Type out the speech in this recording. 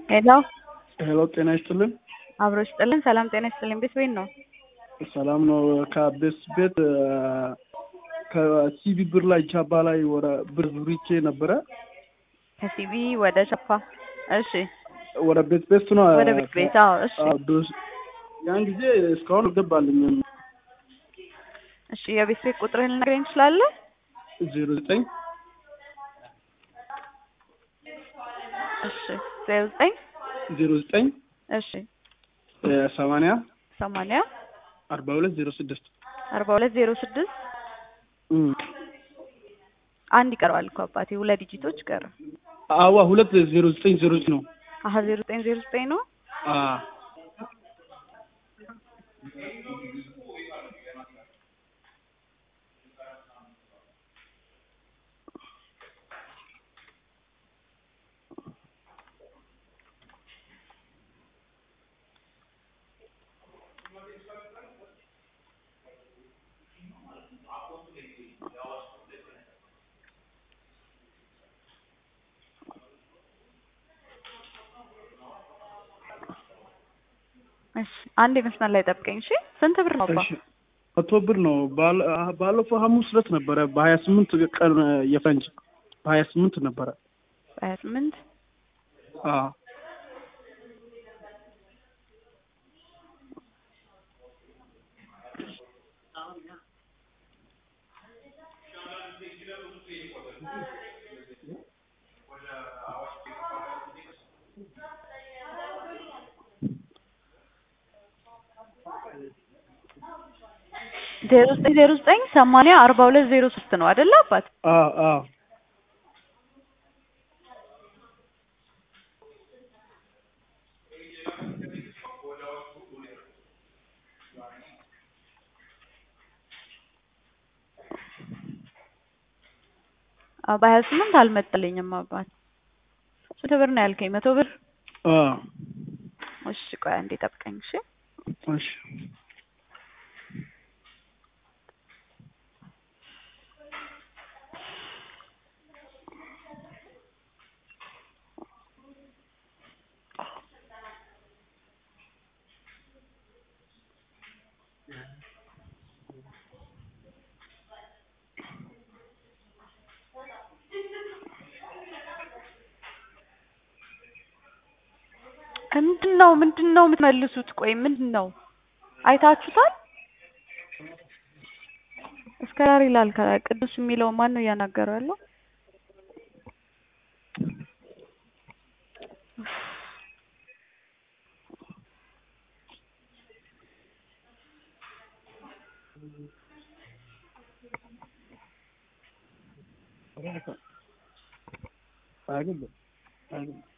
ሄሎ ሄሎ ጤና ይስጥልን። አብሮ ይስጥልን። ሰላም ጤና ይስጥልን። ቤት ቤት ነው። ሰላም ነው። ከቤስ ቤት ከሲቢ ብር ላይ ቻባ ላይ ወደ ብር ብሪቼ ነበረ ከሲቢ ወደ ቸፓ። እሺ፣ ወደ ቤት ቤት ነው ወደ ቤት ቤት። አዎ፣ እሺ፣ አዎ፣ ዶስ- ያን ጊዜ እስካሁን አልገባልኝም። እሺ። የቤት ቤት ቁጥርህን ልነግረኝ ትችላለህ? ዜሮ ዘጠኝ እሺ፣ ዜሮ ዘጠኝ ዜሮ ዘጠኝ እሺ፣ ሰማንያ ሰማንያ አርባ ሁለት ዜሮ ስድስት አርባ ሁለት ዜሮ ስድስት አንድ ይቀረዋል እኮ አባቴ፣ ሁለት ዲጂቶች ቀረ። አዋ ሁለት ዜሮ ዘጠኝ ዜሮ ዘጠኝ ነው። አሀ ዜሮ ዘጠኝ ዜሮ ዘጠኝ ነው። አ እሺ፣ አንድ የመስመር ላይ ጠብቀኝ። እሺ፣ ስንት ብር ነው አባ? እሺ መቶ ብር ነው። ባለ- ባለፈው ሐሙስ ዕለት ነበረ በሀያ ስምንት ቀን የፈንጅ በሀያ ስምንት ነበረ። በሀያ ስምንት አ ዜሮ ዘጠኝ ዜሮ ዘጠኝ ሰማንያ አርባ ሁለት ዜሮ ሶስት ነው አይደለ አባት? አ አ አዎ በሀያ ስምንት አልመጣልኝም አባት። ስንት ብር ነው ያልከኝ? መቶ ብር። አ እሺ ቆይ አንዴ ጠብቀኝ። እሺ እሺ ምንድን ነው ምንድን ነው የምትመልሱት? ቆይ ምንድን ነው አይታችሁታል? እስከ ዳር ይላል ከላይ ቅዱስ የሚለው ማን ነው እያናገረው ያለው? አይደለም አይደለም